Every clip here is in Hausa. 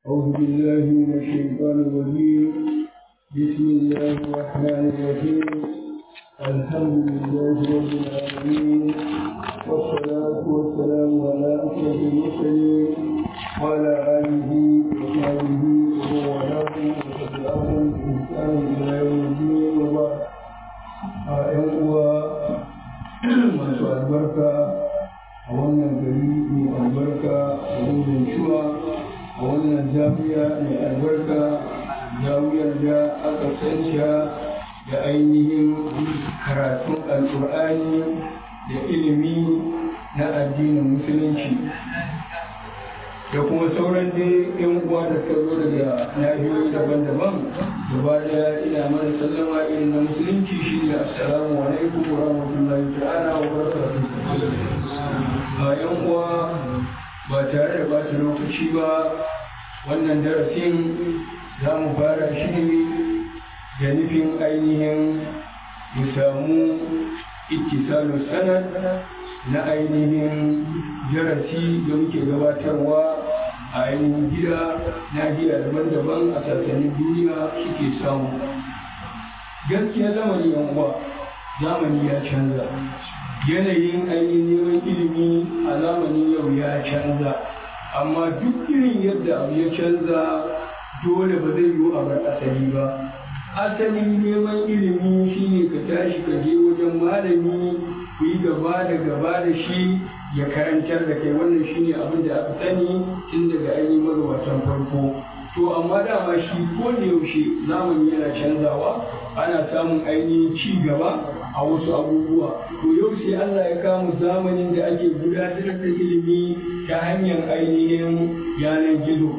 أعوذ بالله من الشيطان الرجيم بسم الله الرحمن الرحيم الحمد لله رب العالمين والصلاة والسلام على أشرف المرسلين وعلى آله وصحبه ومن والاه وتبعهم بإحسان إلى يوم الدين وبعد أيها masu albarka a wannan gari mai albarka a wannan shuwa a wannan jami'a mai albarka jami'ar da aka sanya da ainihin karatun alkur'ani da ilimi na addinin musulunci da kuma sauran dai yan uwa da suka zo daga nahiyoyi daban-daban gaba daya ina mana sallama irin na musulunci shi ne assalamu alaikum wa rahmatullahi ta'ala wa barakatuh a yan uwa ba tare da bata lokaci ba wannan darasin za mu fara shi ne da nufin ainihin mu samu ittisalu sanad na ainihin darasi da muke gabatarwa a ainihin gida nahiya daban-daban a sassanin duniya suke samu gaskiya zamani yan uwa zamani ya canza yanayin ainihin neman ilimi a zamanin yau ya canza amma duk irin yadda abu ya canza dole ba zai yiwu a bar asali ba asalin neman ilimi shine ka tashi ka je wajen malami ku yi gaba da gaba da shi ya karantar da kai wannan shine abin da aka sani tun daga ainihin magabatan farko to amma dama shi ko da yaushe zamani yana canzawa ana samun ainihin ci gaba a wasu abubuwa to yau sai Allah ya kamu zamanin da ake gudanar da ilimi ta hanyar ainihin yanar gizo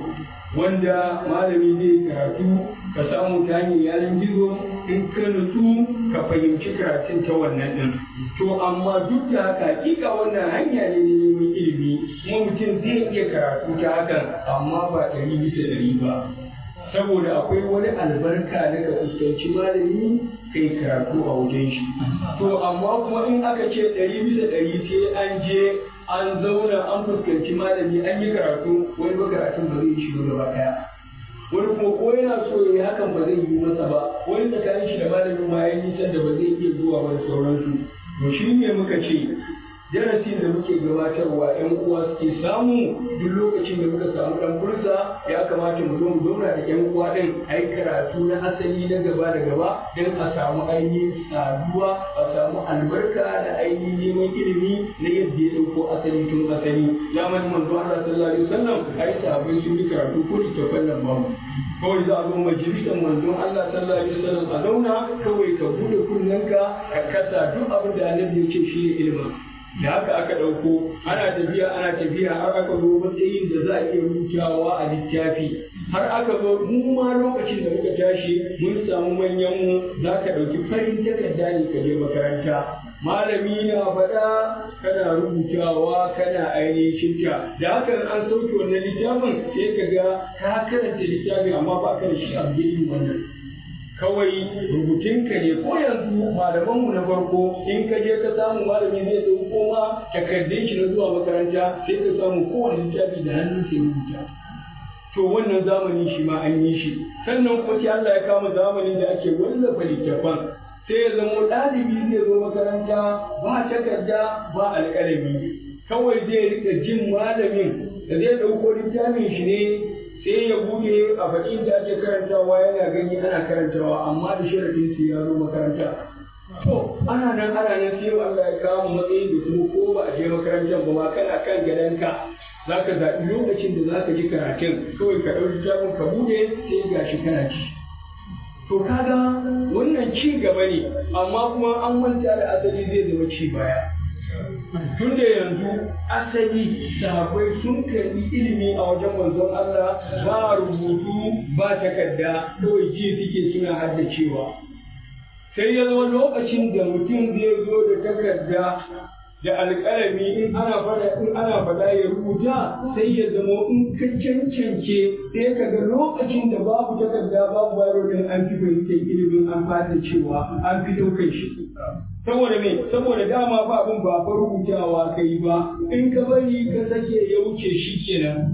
wanda malami zai karatu ka samu ta hanyar yanar gizo in ka nutsu ka fahimci karatun ta wannan ɗin to amma duk da haka hakika wannan hanya ne na neman ilimi kuma mutum zai iya karatu ta hakan amma ba ɗari bisa ɗari ba saboda akwai wani albarka da ka fuskanci malami kai karatu a wajen shi to amma kuma in aka ce ɗari bisa ɗari sai an je an zauna an fuskanci malami an yi karatu wani ba karatun ba zai shigo gaba ɗaya wani kuma ko yana so ya yi hakan ba zai yi masa ba wani tsakanin shi da malamin ma ya nisan da ba zai iya zuwa ba da sauransu to shi ne muka ce darasin da muke gabatarwa yan uwa suke samu duk lokacin da muka samu dan fursa ya kamata mu zo mu zauna da yan uwa din ai karatu na asali na gaba da gaba don a samu ainihin saduwa a samu albarka da ainihin neman ilimi na yadda ya dauko asali tun asali zamanin manzo Allah sallallahu alaihi wasallam ai sahabbai sun yi karatu ko littafan nan ba kawai za a zo majalisar manzon Allah sallallahu alaihi wasallam a zauna kawai ka bude kunnenka ka kasa duk abin da annabi ya ce shi ne ilimin da haka aka ɗauko ana tafiya ana tafiya har aka zo matsayin da za a iya rubutawa a littafi har aka zo mu ma lokacin da muka tashi mun samu manyan mu za ka ɗauki farin takarda ne ka je makaranta malami na faɗa kana rubutawa kana ainihin shinta da haka an sauke wannan littafin sai ka ga ka karanta littafin amma ba ka da shi a wannan kawai rubutunka ne ko yanzu malamanmu na farko in ka je ka samu malami zai ɗauko ma takardun shi na zuwa makaranta sai ka samu kowane littafi da hannun sai rubuta to wannan zamani shi ma an yi shi sannan kuma sai Allah ya kama zamanin da ake wallafa littafan sai ya zama ɗalibi zai zo makaranta ba takarda ba alƙalami kawai zai rika jin malamin da zai ɗauko littafin shi ne sai ya bude a bakin da ake karantawa yana gani ana karantawa amma da sharadin sai ya zo makaranta to ana nan ana nan sai Allah ya kawo matsayi da kuma ko ba a je makarantar ba ma kana kan gadonka za ka zaɓi lokacin da za ka ji karatun kawai ka ɗauki littafin ka bude sai gashi kana ci to kaga wannan ci gaba ne amma kuma an manta da asali zai zama ci baya tun da yanzu asali sahabbai sun karbi ilimi a wajen manzon Allah ba rubutu ba takarda kawai ji suke suna haddacewa sai ya zama lokacin da mutum zai zo da takarda da alƙalami in ana fada in ana fada ya rubuta sai ya zama in ka cancance sai ka ga lokacin da babu takarda babu bayro din an fi fahimtar ilimin an fata cewa an fi ɗaukar shi saboda me saboda dama ba abin ba fa rubutawa kai ba in ka bari ka sake ya wuce shi kenan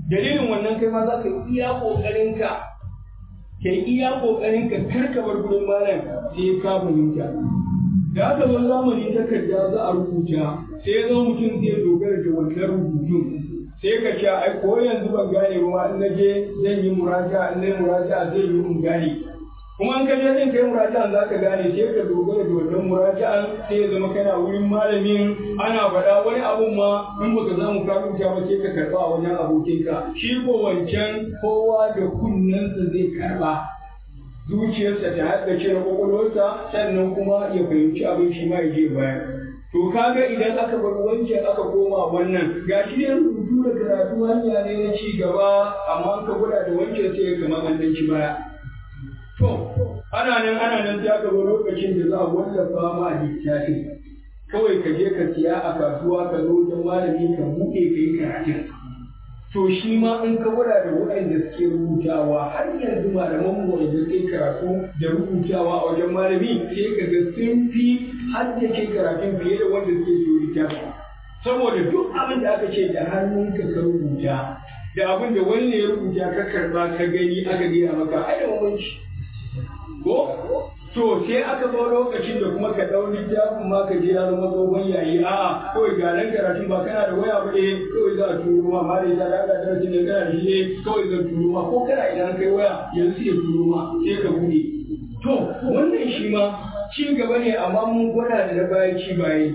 dalilin wannan kai ma za ka iya kokarin ka ka iya kokarin ka kar ka bar gurin malam sai ka fahimta da aka zo zamani takarda za a rubuta sai ya zo mutum zai dogara da wannan rubutun sai ka sha ai ko yanzu ban gane ba in na je zan yi muraja in na yi muraja zai yi in gane kuma in ka je zan kai muraja'an za ka gane sai ka dogara da wannan muraja'an sai ya zama kana wurin malamin ana faɗa wani abun ma in baka samu ka rubuta ba sai ka karɓa a wajen abokinka shi ko wancan kowa da kunnensa zai karɓa zuciyarsa ta haddace na kwakwalwarsa sannan kuma ya fahimci abin shi ma ya je bayan to kaga idan aka bar wancan aka koma wannan ga shi ne rubutu da karatu hanya ne na ci gaba amma ka gwada da wancan sai ya kama an ci baya to ana nan ana nan ta gaba lokacin da za a wallafa ma littafi kawai ka je ka siya a kasuwa ka zo wajen malami ka buɗe ka yi karatun to shi ma in ka gwada da waɗanda suke rubutawa har yanzu malaman mu wanda suke karatu da rubutawa a wajen malami sai ka ga sun fi haddace karatun fiye da wanda suke so littafi saboda duk abin da aka ce da hannunka ka rubuta da abin da wani ne ya rubuta ka karba ka gani aka gaya maka ai da mamanci ko to sai aka zo lokacin da kuma ka ɗau littafin ma ka je ya zama tsohon yayi a'a kawai ga nan karatun ba kana da waya ba eh kawai za a turo ma ma da ita da aka darasin da kana da shi ne kawai zan turo ma ko kana idan kai waya yanzu sai turo ma sai ka buɗe to wannan shi ma ci gaba ne amma mun gwada da na bayan ci bayan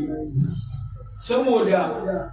saboda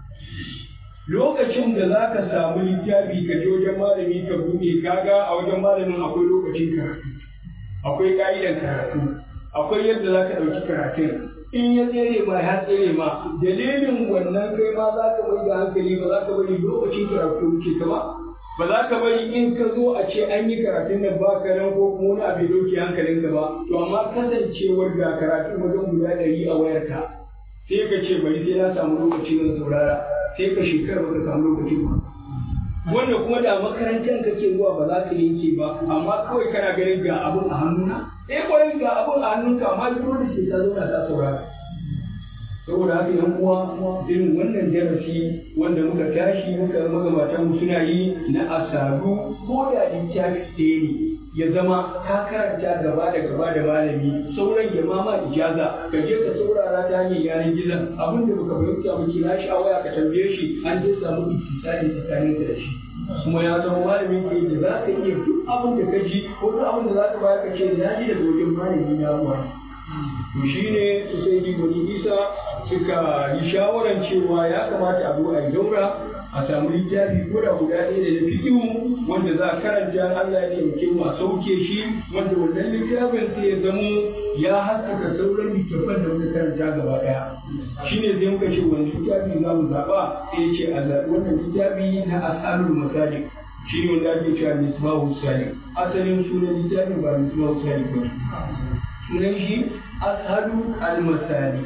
lokacin da za ka samu littafi ka je wajen malami ka buɗe kaga a wajen malamin akwai lokacin karatu akwai ƙa'idan karatu akwai yadda za ka ɗauki karatun in ya tsere ma ya tsere ma dalilin wannan kai ma za ka mai da hankali ba za ka bari lokacin karatu wuce ka ba ba za ka bari in ka zo a ce an yi karatun nan ba ka nan ko kuma wani abu ya ɗauke hankalinka ba to amma kasancewar ga karatun wajen guda ɗari a wayarka sai ka ce bari sai na samu lokaci zan saurara sai ka shekara ba ka samu lokaci ba wanda kuma da makarantar kake zuwa ba za ka yanke ba amma kawai kana ganin ga abun a hannuna eh kwarai ga abun a hannunka amma dole sai ka zauna ka saurara saboda haka yan uwa irin wannan darasi wanda muka tashi muka magabatan mu suna yi na asaru ko da littafi ɗaya ne ya zama ka karanta gaba da gaba da malami sauran ya mama ijaza ka je ka saurara ta hanyar yanar gizon abin da baka fahimta ba kira shi a waya ka tambaye shi an je samu ittisali tsakanin da shi kuma ya zama malamin ke da za ka iya duk abin da ka ji ko duk abin da za ka bayar ka ce na ji daga wajen malami na ruwa to shi ne su sai ji wani isa suka yi shawaran cewa ya kamata a zo a yi daura a samu littafi ko da guda ɗaya da na fiƙihu wanda za a karanta Allah ya taimake mu a sauke shi wanda wannan littafin sai ya zamo ya haskaka sauran littafan da muka karanta gaba ɗaya shine zai muka ce wani littafi za mu zaɓa sai ya ce a zaɓi wannan littafi na asalul masajid shi ne wanda ake cewa misbahu salik asalin sunan littafin ba misbahu salik ba sunan shi ashalu al-masali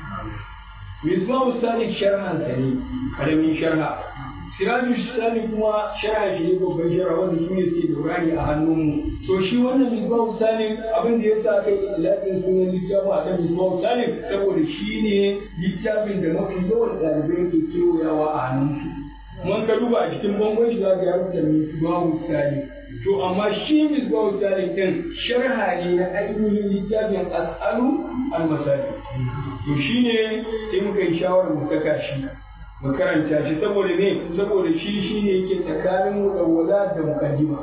misbahu salik sharhan sa ne karamin sharha siraju salik kuma sharha shi ne babban sharha wanda su ne suke dorani a hannunmu to shi wannan misbahu salik abin da ya sa kai lafiyar sunan littafin a kan misbahu salik saboda shi ne littafin da mafi yawan ɗalibai ke kewayawa a hannunsu mun ka duba a cikin bangon shi za ka yi rubuta misbahu salik to amma shi misbahu salik din sharha ne na ainihin littafin as'alu al-masali to shine sai muka yi shawarar mu saka shi mu karanta shi saboda ne saboda shi shine yake tsakanin mudawwala da muqaddima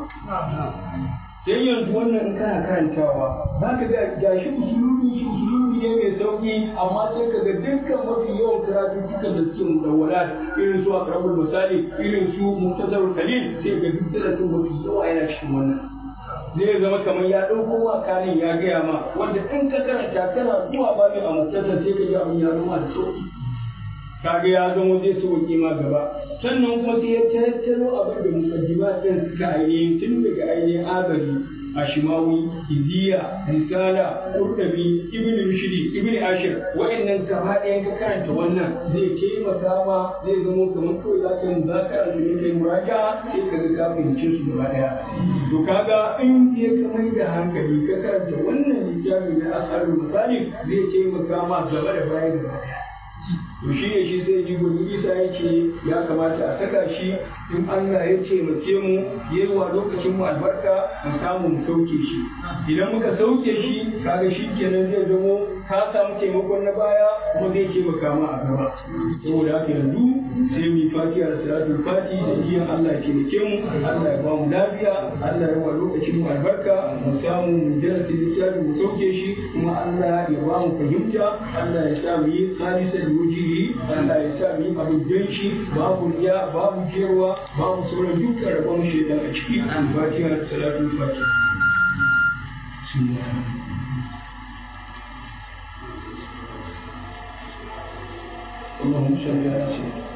sai yanzu wannan in kana karantawa za ka ga gashi usulubi shi usulubi ne mai sauki amma sai ka ga dukkan mafi yawan karatu dukkan da suke mudawwala irin su akrabul misali irin su muktasarul qalil sai ga duk darasin mafi yawa yana cikin wannan zai zama kamar ya ɗauko wa kanin ya gaya ma wanda in ka karanta kana zuwa babin a muktasar sai ka ji abin ya zama da sauki kaga ya zama zai sauke ma gaba sannan kuma sai ya tattaro abin da mukaddima din suka ainihin tun daga ainihin agari ashimawi iziya risala kurdabi ibnu rushdi ibnu ashir wa'annan gaba ɗayan ka karanta wannan zai taimaka ma zai zama kamar kawai za ka yi zakara da kai muraja sai ka ga ka fahimce su gaba ɗaya to kaga in ya kamar da hankali ka karanta wannan littafi na asarul misali zai taimaka ma gaba da baya gaba ɗaya to shi ne shi sai ji gwani isa ya ce ya kamata a saka shi in Allah ya taimake mu ya yi wa lokacin mu albarka mu samu mu sauke shi idan muka sauke shi kaga shi kenan zai zamo ka samu taimakon na baya kuma zai taimaka ma a gaba saboda haka yanzu sai mu yi fatiha da salatul fati da niyyar Allah ya taimake mu Allah ya ba mu lafiya Allah ya wa lokacin mu albarka mu samu mu darasi littafi mu sauke shi kuma Allah ya ba mu fahimta Allah ya sa mu yi khalisa da wujihi Allah ya sa mu yi abin don shi babu riya babu jewa babu sauran dukkan rabon shaidan a ciki fatiha da salatul fati اللهم صل على سيدنا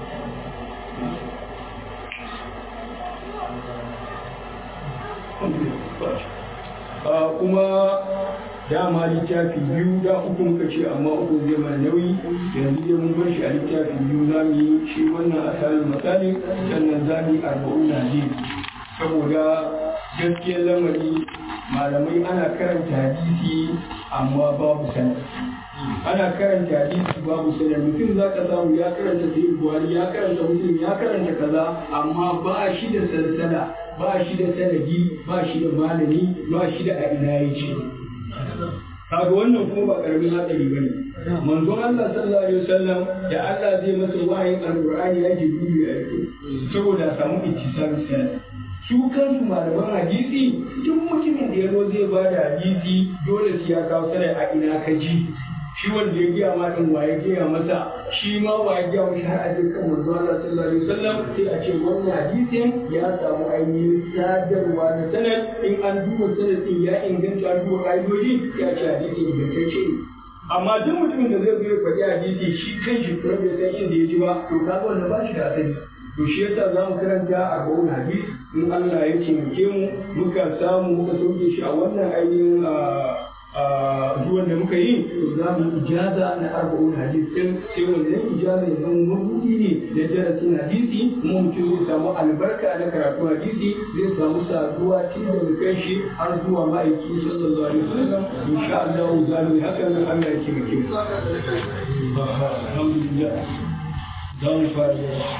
kuma dama littafi biyu da uku muka ce amma uku zai mana nauyi yanzu dai mun bar shi a littafi biyu za mu yi shi wannan asalin misali sannan za mu yi arba'un naji saboda gaskiyar lamari malamai ana karanta hadisi amma babu sanar ana karanta hadisi babu sanar mutum za ka samu ya karanta sayi buhari ya karanta muslim ya karanta kaza amma ba shi da sansana ba shi da sanadi ba shi da malami ba shi da a ina ya ce kaga wannan kuma ba karamin hatsari bane manzon Allah sallallahu alaihi wasallam da Allah zai masa wahayin alqur'ani ya ji dubi a yake saboda a samu ittisal sanad su kansu malaman hadisi duk mutumin da ya zo zai ba da hadisi dole sai ya kawo sanar a ina ka ji shi wanda ya gaya ma din waye gaya masa shi ma waye gaya masa har a je kan manzo Allah sallallahu alaihi wasallam sai a ce wannan hadisin ya samu ainihin sadarwa na sanad in an duba sanad din ya inganta an duba ƙa'idoji ya ce hadisin ingantacce ne amma duk mutumin da zai zo ya faɗi hadisi shi kan shi kuma bai san inda ya ji ba to kaga wannan ba shi da asali to shi yasa za mu karanta arba'un hadis in Allah ya taimake mu muka samu muka sauke shi a wannan ainihin zuwan da muka yi to za mu ijaza na arba'un hadis din sai wannan ijaza ya zama mabudi ne da darasin hadisi kuma mutum zai samu albarka na karatu hadisi zai samu saduwa tun daga kan shi har zuwa ma'aiki sallallahu alaihi wasallam insha Allah za mu yi haka nan Allah ya taimake mu alhamdulillah za mu fara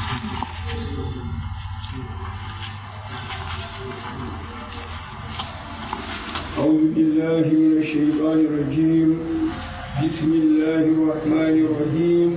أعوذ بالله من الشيطان الرجيم بسم الله الرحمن الرحيم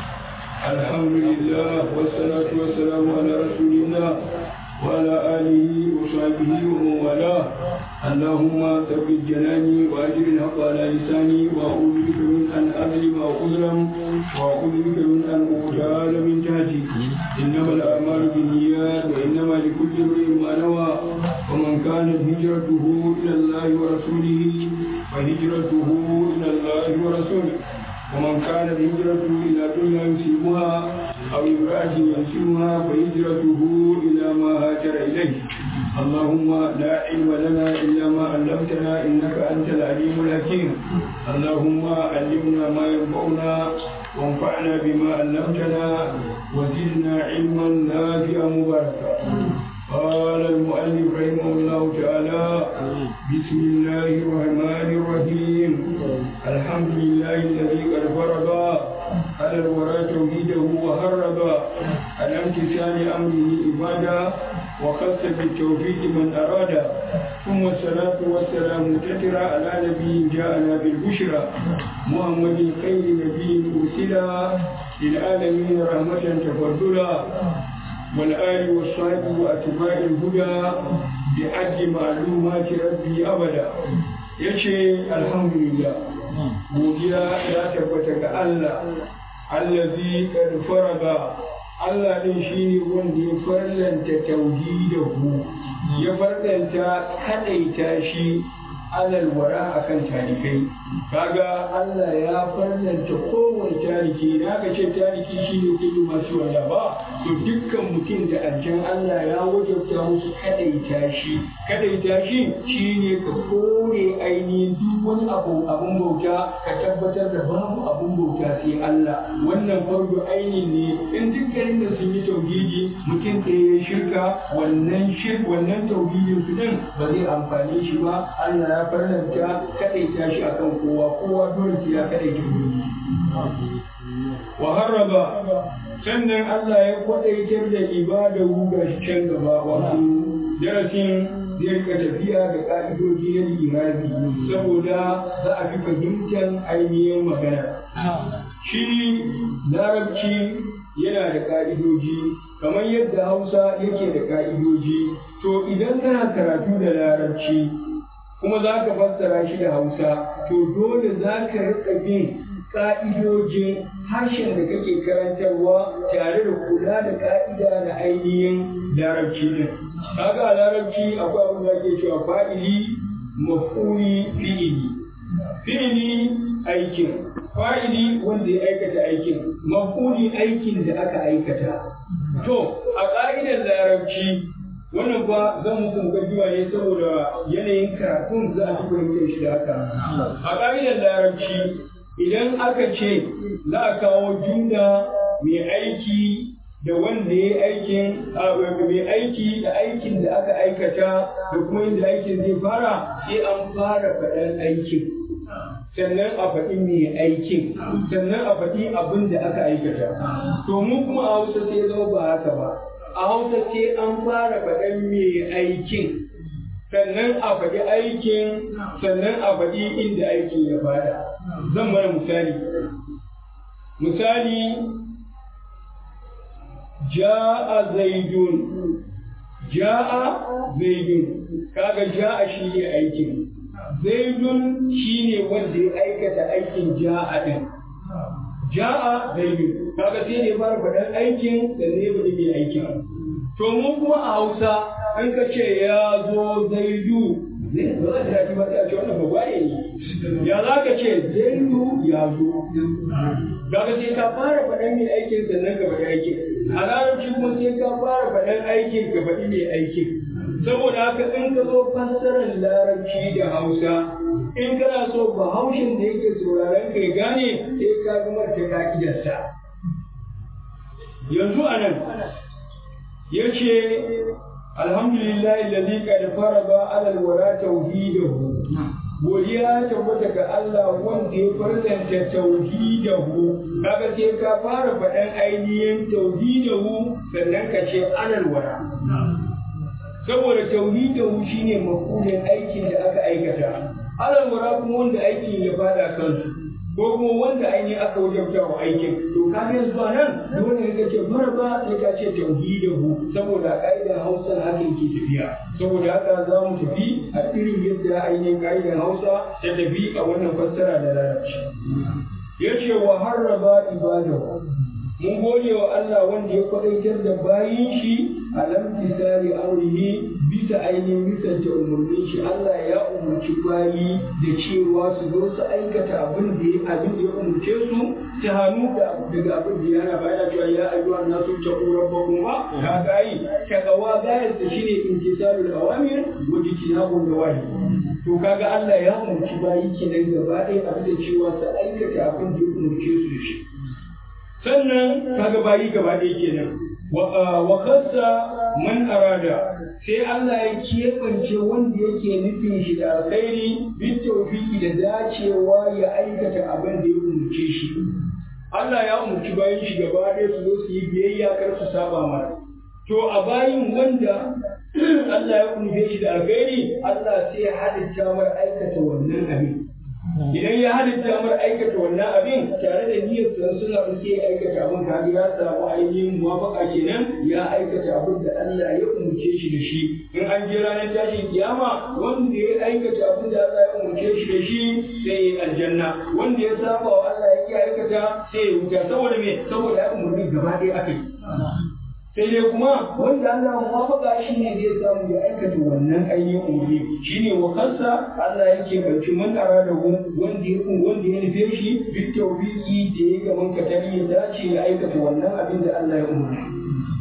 الحمد لله والصلاة والسلام على رسول الله وعلى آله وصحبه ومن والاه اللهم ثبت جناني وأجر الحق على لساني وأعوذ بك من أن أظلم أو أظلم وأعوذ بك من أن أغتال من تحتي إنما الأعمال بالنيات وإنما لكل امرئ ما نوى ومن كانت هجرته إلى الله ورسوله فهجرته إلى الله ورسوله ومن كانت هجرته إلى دنيا يصيبها أو امرأة ينسبها فهجرته إلى ما هاجر إليه اللهم لا علم لنا إلا ما علمتنا إنك أنت العليم الحكيم اللهم علمنا ما ينفعنا وانفعنا بما علمتنا وزدنا علما نافعا مباركا قال المؤلف رحمه الله تعالى بسم الله الرحمن الرحيم الحمد لله الذي قد فرض على الورى توحيده وهرب على امتثال امره عبادا وخص بالتوفيق من اراد ثم الصلاه والسلام تترى على نبي جاءنا بالبشرى محمد خير نبي ارسلا للعالمين رحمه تفضلا والآل والصحب وأتباع الهدى بعد معلومات ربي أبدا yace alhamdulillah godiya ya tabbata ga Allah allazi qad farada Allah din shine wanda ya farlanta tauhidahu ya farlanta kadaita shi alal wara akan tarikai kaga Allah ya farlanta kowane tariki da aka ce tariki shine kullu masu wanda ba to dukkan mutum da aljan Allah ya wajabta musu kadaita shi kadaita shi shine ka kore ainihin duk wani abu abun bauta ka tabbatar da babu abun bauta sai Allah wannan farko aini ne in dukkanin da sun yi tauhidi mutum ɗaya ya shirka wannan shirk wannan tauhidin su din ba zai amfane shi ba Allah ya farlanta kadaita shi akan kowa kowa dole sai ya kadaita ubangiji wa harraba sannan Allah ya kwadaitar da ibada ga can gaba wato darasin zai rika tafiya da ka'idoji na irabi saboda za a fi fahimtar ainihin magana shi larabci yana da ka'idoji kamar yadda hausa yake da ka'idoji to idan kana karatu da larabci kuma za ka fassara shi da hausa to dole za ka rika bin ka'idojin harshen da kake karantarwa tare da kula da ka'ida na ainihin larabci din kaga a larabci akwai abin da ake cewa fa'ili maf'uli fi'ili fi'ili aikin fa'ili wanda ya aikata aikin maf'uli aikin da aka aikata to a ka'idar larabci wannan ba zan muku mukaddima ne saboda yanayin karatun za a ci fahimtar shi da haka a ka'idar larabci idan aka ce za a kawo jumla mai aiki da wanda ya aikin mai aiki da aikin da aka aikata da kuma inda aikin zai fara sai an fara faɗan aikin sannan a faɗi mai aikin sannan a faɗi abin da aka aikata to mu kuma a hausa sai zama ba haka ba a hausa sai an fara faɗan mai aikin sannan a faɗi aikin sannan a faɗi inda aikin ya fada zan mana misali misali ja'a zaidun ja'a zaidun kaga ja'a shi ne aikin zaidun shi ne wanda ya aikata aikin ja'a din ja'a zaidun kaga sai ne fara faɗan aikin da ne faɗi mai aikin to mu kuma a hausa in ka ce ya zo zaidu zai zo da daɗi ba sai a ce wannan babba ne ya za ka ce zaidu ya zo kaga sai ka fara faɗan mai aikin sannan ka faɗi aikin a larabci kuma sai ka fara faɗan aikin ka faɗi mai aikin saboda haka in ka zo fassarar larabci da hausa in kana so bahaushen da yake sauraron ka ya gane sai ka gama ta ka'idarsa yanzu a nan ya ce alhamdulillah alladhi qad farada ala alwara tauhidahu godiya tabbata ga Allah wanda ya farzanta tauhidahu kaga sai ka fara faɗan ainihin tauhidahu sannan ka ce alal wara saboda tauhidahu shine makulin aikin da aka aikata alal wara kuma wanda aikin ya fada kansu ko kuma wanda ainihin aka wajabta wa aikin to ka ga yanzu nan dole ne ka ce maraba sai ka ce tauhidahu saboda ka'idar Hausa haka yake tafiya saboda haka za mu tafi a irin yadda ainihin ka'idar Hausa ta tafi a wannan fassara da larabci yace wa harraba ibadahu mun gode wa Allah wanda ya kwadaitar da bayin shi a lamtisari amrihi bisa ainihin misalta umarnin shi Allah ya umarci bayi da cewa su zo su aikata abin da ya abin da ya umarce su ta hannu da daga abin da yana bayana cewa ya ayyuha nasu taqu rabbakum ba ka gayi takawa gayar ta shine intisalul awamir wa jtinabun nawahi to kaga Allah ya umarci bayi kenan gaba ɗaya abin da cewa su aikata abin da ya umarce su da shi sannan kaga bayi gaba ɗaya kenan wa kassa man arada sai Allah ya keɓance wanda yake nufin shi da alkhairi bin tawfiki da dacewa ya aikata abin da ya umurce shi Allah ya umurci bayan shi gaba ɗaya su zo su yi biyayya kar su saba mana to a bayin wanda Allah ya umurce shi da alkhairi Allah sai ya halitta mar aikata wannan abin idan ya halitta mar aikata wannan abin tare da niyyar sa suna da sai aikata abin ka ya samu ainihin muwafaka kenan ya aikata abin da Allah ya umurce shi da shi in an je ranar tashin kiyama wanda ya aikata abin da Allah ya umurce shi da shi sai ya aljanna wanda ya saba wa Allah ya ki aikata sai ya wuta saboda me saboda ya umurni gaba ɗaya aka yi sai dai kuma wanda Allah muwafaka shi ne zai samu ya aikata wannan ainihin umarni shi ne wa kansa Allah yake barci man ara da wanda ya wanda ya nufe shi bi tawfiki da ya gaban katari ya dace ya aikata wannan abin da Allah ya umarni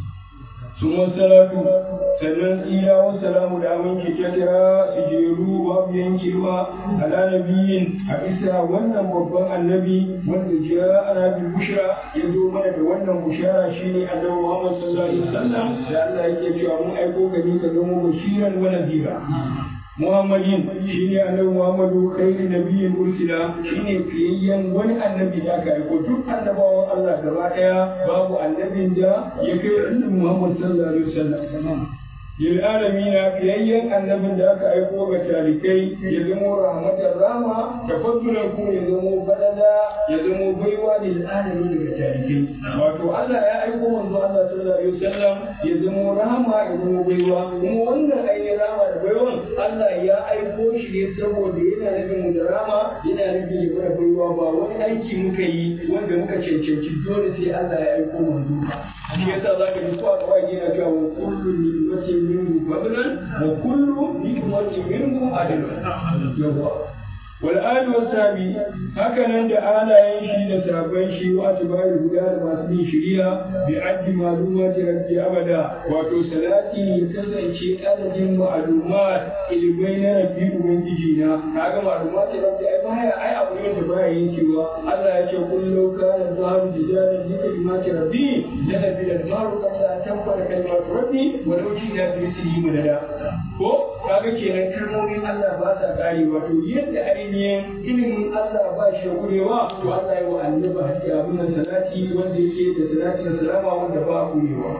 summa salatu sannan tsira wa salamu da aminci ta kira su jeru babu yankewa ala nabiyin a isa wannan babban annabi wanda ja ana bi bushra ya zo mana da wannan bushara shine annabi Muhammad sallallahu alaihi wasallam da Allah yake cewa mun aiko ka ne ka zama bashiran wa nadira Muhammadin shine annabi Muhammadu khairu nabiyyin ursila shine fiyayyen wani annabi da aka aiko duk annabawan Allah gaba daya babu annabin da ya kai annabi Muhammad sallallahu alaihi wasallam lil alamina fiyayyen annabin da aka aiko ga talikai ya zamo rahmatar rama tafaddulan ku ya zamo badala ya zamo baiwa lil alamin daga talikai wato Allah ya aiko manzo Allah sallallahu alaihi wasallam ya zamo rahama ya zamo baiwa kuma wannan ainihin rahama da baiwan Allah ya aiko shi ne saboda yana nufin mu da rama yana nufin ya mana baiwa ba wani aiki muka yi wanda muka cancanci dole sai Allah ya aiko manzo shi yasa zaka ji ko a kawai yana cewa wa kullu ni'matin minhu fadlan wa kullu ni'matin minhu adlan yawa wal ali wa sabi haka nan da alayen shi da sabon shi wa atbari guda da masu bin shiriya bi addi malumati rabbi abada wato salati ya kasance adadin ma'lumat ilmai na rabbi ubangiji na kaga ma'lumati rabbi ai baya ai abu ne da baya yankewa Allah ya ce kullu kana zaharu jidalan bi kalimati rabbi la nabi al maru qabla an tanfara kalimatu rabbi wa law jina bi mislihi madada ko kaga kenan kalmomin Allah ba sa kare wato yadda ainihin ilimin Allah ba shi da kurewa to Allah ya wa annabi hadiya abin salati wanda yake da salati da salama wanda ba a kurewa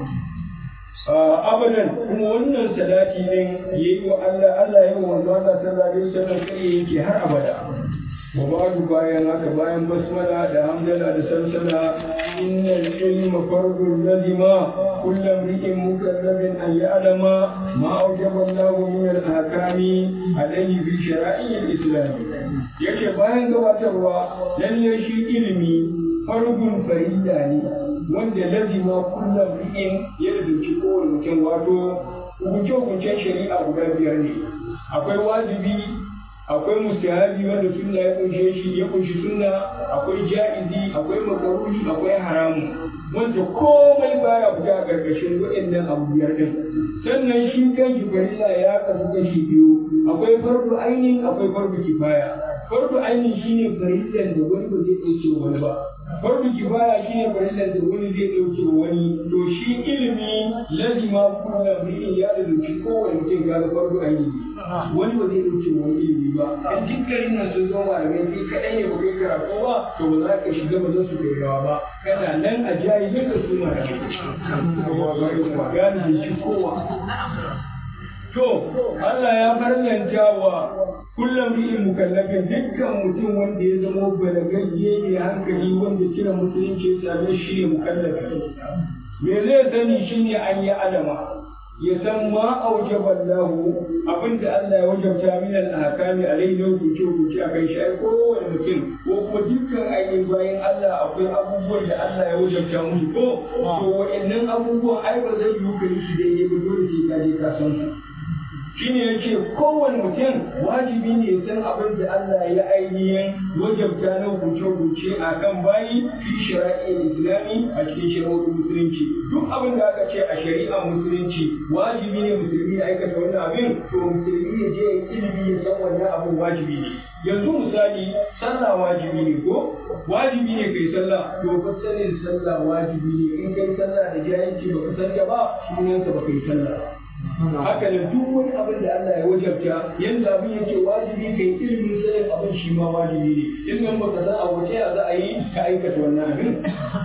abadan kuma wannan salati din yayi wa Allah Allah ya wa manzo Allah sallallahu alaihi wasallam kai yake har abada wa ba'du bayan haka bayan basmala da hamdala da salsala innal ilma fardun lazima kullu imri'in mukallafin an ya'lama ma awjaba Allah min al-ahkami alayhi bi shara'i al-islam yace bayan gabatarwa lalle shi ilimi fardun farilla ne wanda lazima kullum ri'in ya rubuci kowane mutum wato hukunce-hukuncen shari'a guda biyar ne akwai wajibi akwai mustahabi wanda sunna ya kunshe shi ya kunshi sunna akwai ja'izi akwai makaruhi akwai haramu wanda komai baya fita a karkashin waɗannan abu biyar din sannan shi kanshi farilla ya kasu kashi biyu akwai fardu ainihin akwai fardu kifaya fardu ainihin shine farillan da wani ba zai ɗauke wani ba fardu kifaya shine farillan da wani zai ɗauke wani to shi ilimi lazima kullum ri'in ya da dauki kowane mutum ga fardu ainihi wani ba zai ɗauke wani ilimi ba in dukkanin nan sun zama malamai kai kaɗai ne ba kai karatu ba to ba za ka shiga ba za su kai rawa ba kana nan a jahilin da su malamai gani da shi kowa To, Allah ya farlanta wa kullum ri'in mukallafin dukkan mutum wanda ya zama balagagge ne hankali wanda kira musulunci ya same shi ne mukallafi. Me zai sani shi ne an yi alama, ya san ma aujaba Allahu abinda Allah ya wajabta min al-ahkami alayhi na hukunce hukunce a kai shi ai kowane mutum ko kuma dukkan ainihin bayan Allah akwai abubuwan da Allah ya wajabta musu ko to wa'annan abubuwan ai ba zai yi ka yi su daidai ba dole sai ka je ka san su. shine yace kowane mutum wajibi ne ya san abin da Allah ya ainihin wajabta na hukunce-hukunce a kan bayi fi shari'ar islami a cikin shari'ar musulunci duk abin da aka ce a shari'ar musulunci wajibi ne musulmi ya aikata wannan abin to musulmi ya je ilimi ya san wannan abin wajibi ne yanzu misali sallah wajibi ne ko wajibi ne kai sallah to fa sanin sallah wajibi ne in kai sallah da jahilci baka san ta ba sunansa baka yi sallah haka da duk wani abin da Allah ya wajabta yanda abin yake wajibi kai ilimin sanin abin shi ma wajibi ne in nan baka san a wace ya za a yi ka aikata wannan abin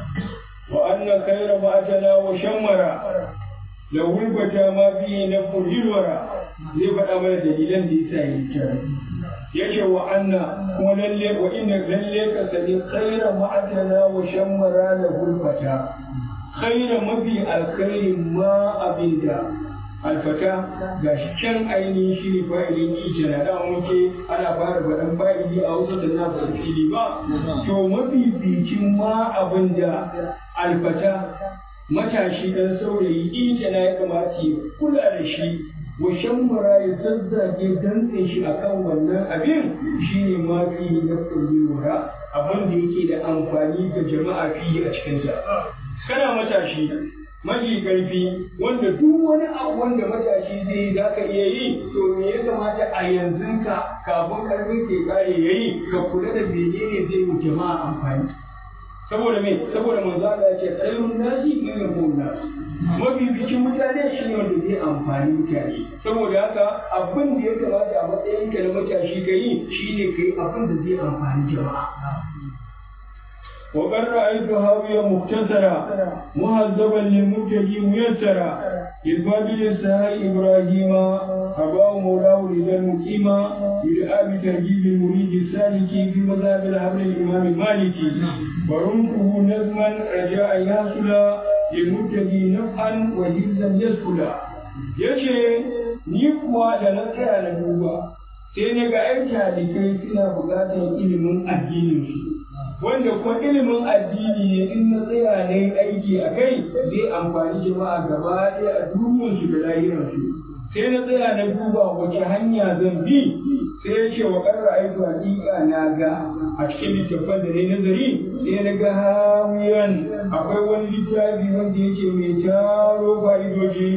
wa anna khayra ma'atana wa shammara la wulbata ma fi na fujilwara zai faɗa mana dalilan da yasa yi tare yace wa anna kuma lalle wa inna lalle ka sani khayra ma'atana wa shammara la wulbata khayra mafi alkhairin ma abinda alfata ga shi can ainihin shi ne fa'ilin ije na da muke ana fara faɗan fa'ili a wasu da na faɗi fili ba to mafificin ma abin da alfata matashi ɗan saurayi ije na ya kamata ya kula da shi wa shammara ya zazzage dantse shi akan wannan abin shine ma fi na wura abin da yake da amfani ga jama'a fiye a cikinsa kana matashi maji karfi wanda duk wani abu wanda matashi zai yi za ka iya yi to me ya kamata a yanzu ka kafin karfin ke kare ya yi ka kula da menene zai yi jama'a amfani saboda me saboda manzo Allah ya ce khairun nasi man yaqul nas mafi bikin mutane shi ne wanda zai amfani amfani mutane saboda haka abin da ya kamata a matsayinka na matashi ka yi shine ka yi abin da zai amfani jama'a وقد رأيت هاوية مختصرة مهذبا للمبتدي ميسرا للفاضل السهاء إبراهيم أباه مولاه لدى المقيمة يدعى بترجيب المريد السالك في مذهب الحبر الإمام المالكي ورمته نظما رجاء يحصل للمبتدي نفعا وجزا يسكلا yace ni kuwa da na tsaya na duba sai na ga ‘yan talibai suna buƙatar ilimin addinin su wanda kuma ilimin addini ne in na tsaya na yi aiki a kai zai amfani jama'a gaba ɗaya a duniyarsu da lahirarsu sai na tsaya na duba wace hanya zan bi sai ya ce wa ƙarra aiki hakika na ga a cikin littattafan da na yi nazari sai na ga hawiyan akwai wani littafi wanda yake mai taro fa'idoji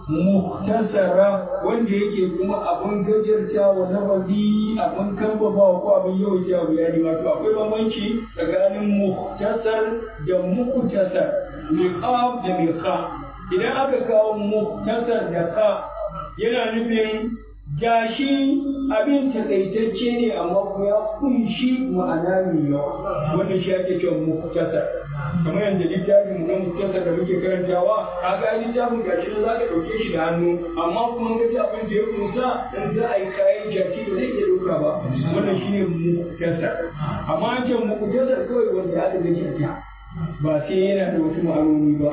muktasara wanda yake kuma abin gajarta wa nabazi abin kambaba ko abin yawaita wa bayani wato akwai bambanci tsakanin muktasar da muktasar miqab da miqa idan aka kawo muktasar da ka yana nufin gashi abin takaitacce ne amma kuma ya kunshi ma'ana mai yawa wanda shi ake cewa muktasar kamar yadda littafin na muktasar da muke karantawa a ga littafin gashi za ka ɗauke shi da hannu amma kuma ga ji abin da ya kunsa in za a yi kayan jaki ba zai iya ɗauka ba wannan shine muktasar amma an ce muktasar kawai wanda aka ga jaka ba sai yana da wasu ma'anoni ba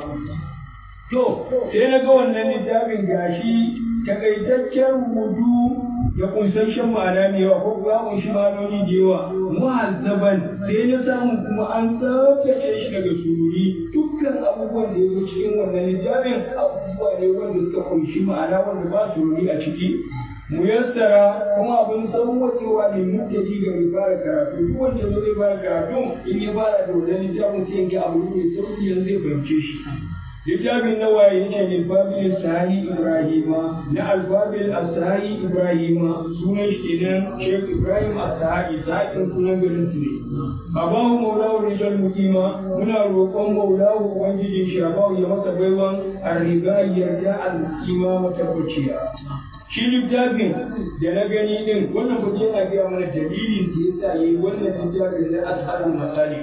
to sai na ga wannan littafin gashi takaitaccen rubutu da kunsasshen ma'ana mai yawa ko kuma kunshi ma'anoni da yawa muhazzaban sai na samu kuma an tsaftace shi daga sururi dukkan abubuwan da ya zo cikin wannan littafin abubuwa ne wanda suka kunshi ma'ana wanda ba sururi a ciki muyassara kuma abin sauwaƙewa ne mutaji ga mai fara karatu duk wanda zo zai fara karatu in ya fara da wannan littafin sai ya ga abu mai sauki yanzu zai fahimce shi littafin na waye yake littafin sahi ibrahima na alfabil asahi ibrahima sunan shi kenan sheikh ibrahim asahi sahin sunan garin su ne abahu maulahu rijal muqima muna roƙon maulahu ubangijin shi abahu ya masa baiwan arriba yarda al-muqima matabbaciya shi littafin da na gani din wannan ba yana gaya mana dalilin da yasa yayi wannan littafin na ashabul masali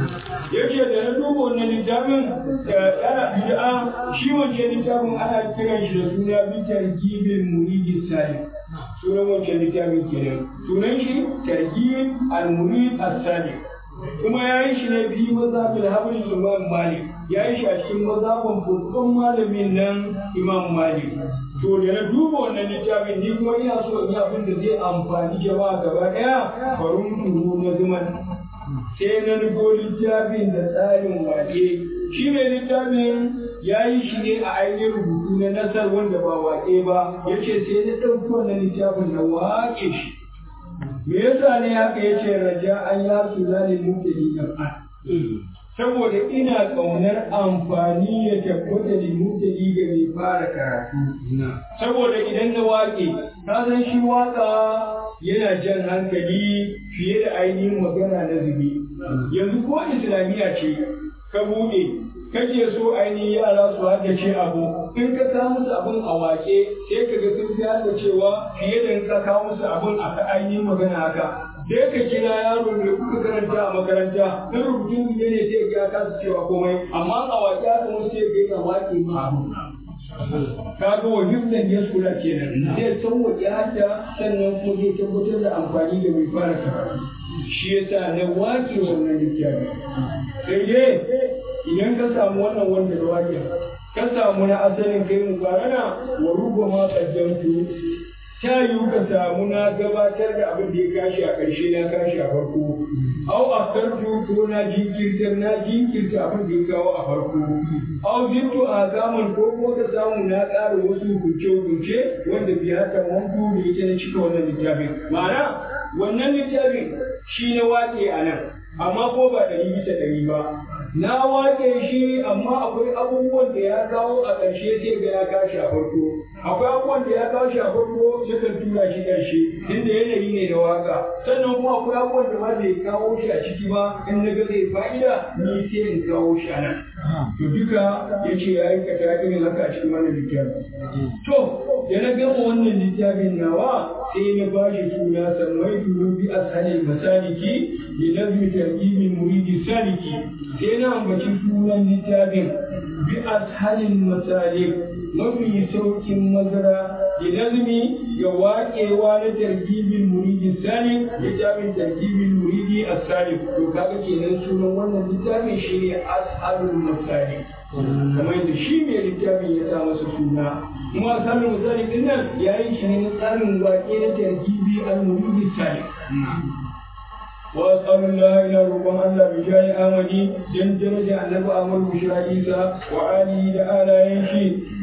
yace da na duba wannan littafin da yana bid'a shi wancan littafin ana kiran shi da suna bitar gibin muridi salim sunan wancan littafin kenan sunan shi targib al-murid as-salim kuma ya yi shi ne fi mazhabin habrin imam malik ya yi shi a cikin mazhabin babban malamin nan imam malik to da na duba wannan littafin ni kuma ina so in yi abin da zai amfani jama'a gaba ɗaya farin turu na zuman sai na nufo littafin da tsarin wake shi mai littafin ya yi shi ne a ainihin rubutu na nasar wanda ba wake ba ya ce sai na ɗauki wannan littafin na wake shi me yasa ne haka ya ce raja an ya su zalin mutane kan saboda ina ƙaunar amfani ya tabbata da mutane ga mai fara karatu saboda idan na waƙe ka san shi waƙa yana jan hankali fiye da ainihin magana na zubi yanzu ko islamiyya ce ka buɗe kake so ainihin yara su haddace abu in ka kawo musu abin a wake sai ka ga sun fi haddacewa fiye da in ka kawo musu abin a ainihin magana haka sai ka kira yaro da kuka karanta a makaranta in rubutun zube ne sai ga ka su cewa komai amma a wake aka musu sai ga yana wake ma abu ka ga wa hifdan ya kula kenan zai sauwaƙe hadda sannan kuma zai tabbatar da amfani da mai fara karatu shi yasa na wake wannan littafi sai dai idan ka samu wannan wanda da wake ka samu na asalin kai mu barana wa ruba ma kaddamtu ta yiwu ka samu na gabatar da abin da ya kashi a ƙarshe na kashi a farko au a kartu ko na jinkirtar na jinkirta abin da ya kawo a farko au zinto a gaman ko kuma ka samu na ƙara wasu hukunce-hukunce wanda bai haka wanku da ita na cika wannan littafin ma'ana wannan littafin shi na waƙe a nan amma ko ba ɗari bisa ɗari ba na waƙe shi amma akwai abubuwan da ya kawo a ƙarshe sai ga ya kashi a farko akwai abubuwan da ya kawo shi a farko sukan tura shi ƙarshe inda yanayi ne da waƙa sannan kuma akwai abubuwan da ma bai kawo shi a ciki ba in na ga zai fa'ida ni sai in kawo shi a nan to duka ya ce ya aikata irin haka a cikin wannan littafi to da na gama wannan littafin nawa sai na ba shi suna sammai duru bi ashalil masaliki bi nazmi tarjibin muridi saliki sai na ambaci sunan littafin bi ashalil masalik mafi saukin mazara bi nazmi ga waƙewa na tarjibin muridi salik littafin tarjibin muridi asalik to kaga kenan sunan wannan littafin shine ashalul masalik kamar yadda shi mai littafin ya sa masa suna kuma samun misali din nan ya yi shi ne na tsarin waƙe na tarkibi al-muridi salik wa sallallahu ila roƙon Allah bi jayi amadi dan daraja annabi Ahmad Bushra Isa wa ali da alayen shi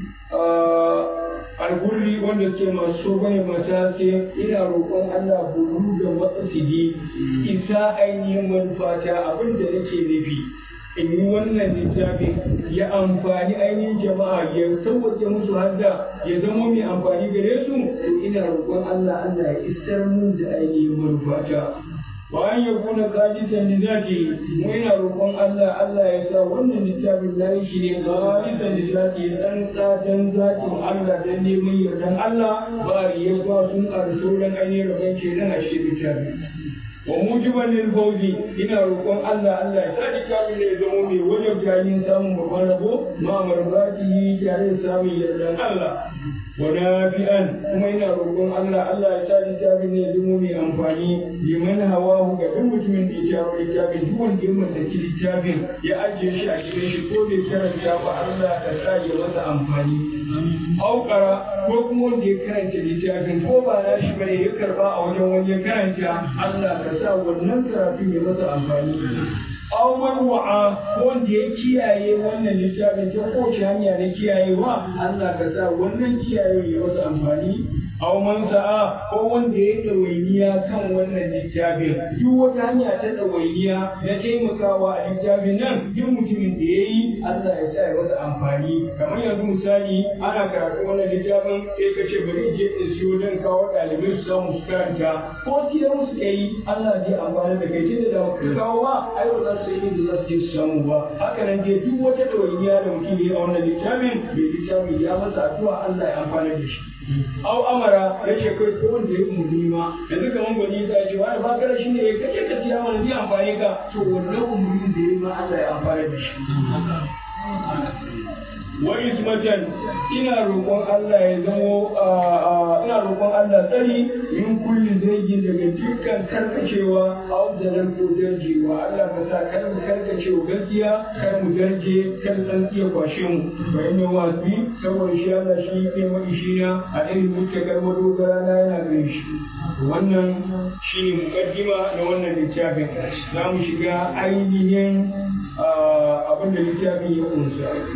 algurri wanda suke masu bane matase ina roƙon Allah bulu da matsasidi isa ainihin manufata abin da nake nufi in yi wannan littafin ya amfani ainihin jama'a ya sauwaƙe musu hadda ya zama mai amfani gare su to ina roƙon Allah Allah ya isar mun da ainihin manufata bayan ya kuna kadisan da zaki mu ina roƙon Allah Allah ya sa wannan littafin na yi shi ne kadisan da zaki dan tsadan zakin Allah dan neman yardan Allah ba ya ba sun ƙarso dan ainihin rabon kenan a shi littafin wa mujiban lil fawzi ina roƙon Allah Allah ya sadi kamin da ya zama mai wajen jayin samun babban rabo ma marbati tare da samun yardan Allah wa nafi'an kuma ina roƙon Allah Allah ya sadi kamin da ya zama mai amfani liman hawahu ga duk mutumin da ya jaro littafin duk wanda ya mallaki littafin ya ajiye shi a gidan shi ko bai karanta ba Allah ka sa ya masa amfani aukara ko kuma wanda ya karanta littafin ko ba na shi bane ya karba a wajen wani ya karanta Allah ka sa wannan karatun ya masa amfani aw man wa'a wanda ya kiyaye wannan littafin ta kowace hanya na kiyayewa Allah ka sa wannan kiyaye ya masa amfani aw man sa'a ko wanda ya ɗawainiya kan wannan littafin duk wata hanya ta ɗawainiya na taimakawa a littafin nan duk mutumin da ya yi Allah ya sa ya masa amfani kamar yanzu misali ana karatu wannan littafin sai ka ce bari je in siyo don kawo ɗalibai su samu su karanta ko siyar musu ka yi Allah zai amfana da kai tunda da ka kawo ba ai ba za su yi da za su je su samu ba haka nan dai duk wata ɗawainiya da mutum ya yi a wannan littafin mai littafin ya masa addu'a Allah ya amfana da shi au amara ya ce kai ko wanda ya umurni ma yanzu kaman gwani ta ce wani ba kada shi ne ya kace ka siya mana zai amfani ka to wannan umurnin da ya ma Allah ya amfana da shi wa ismatan ina roƙon Allah ya zamo ina roƙon Allah tsari min kulli zaigin daga dukkan karkacewa au da nan ko darjewa Allah ka sa kar mu karkacewa gaskiya kar mu darje kar san iya kwashe mu fa inna wasi saboda shi Allah shi ke mai shi na a irin muke karbo dogara na yana gare shi wannan shine mukaddima na wannan littafin za mu shiga ainihin abin da littafin ya kunsa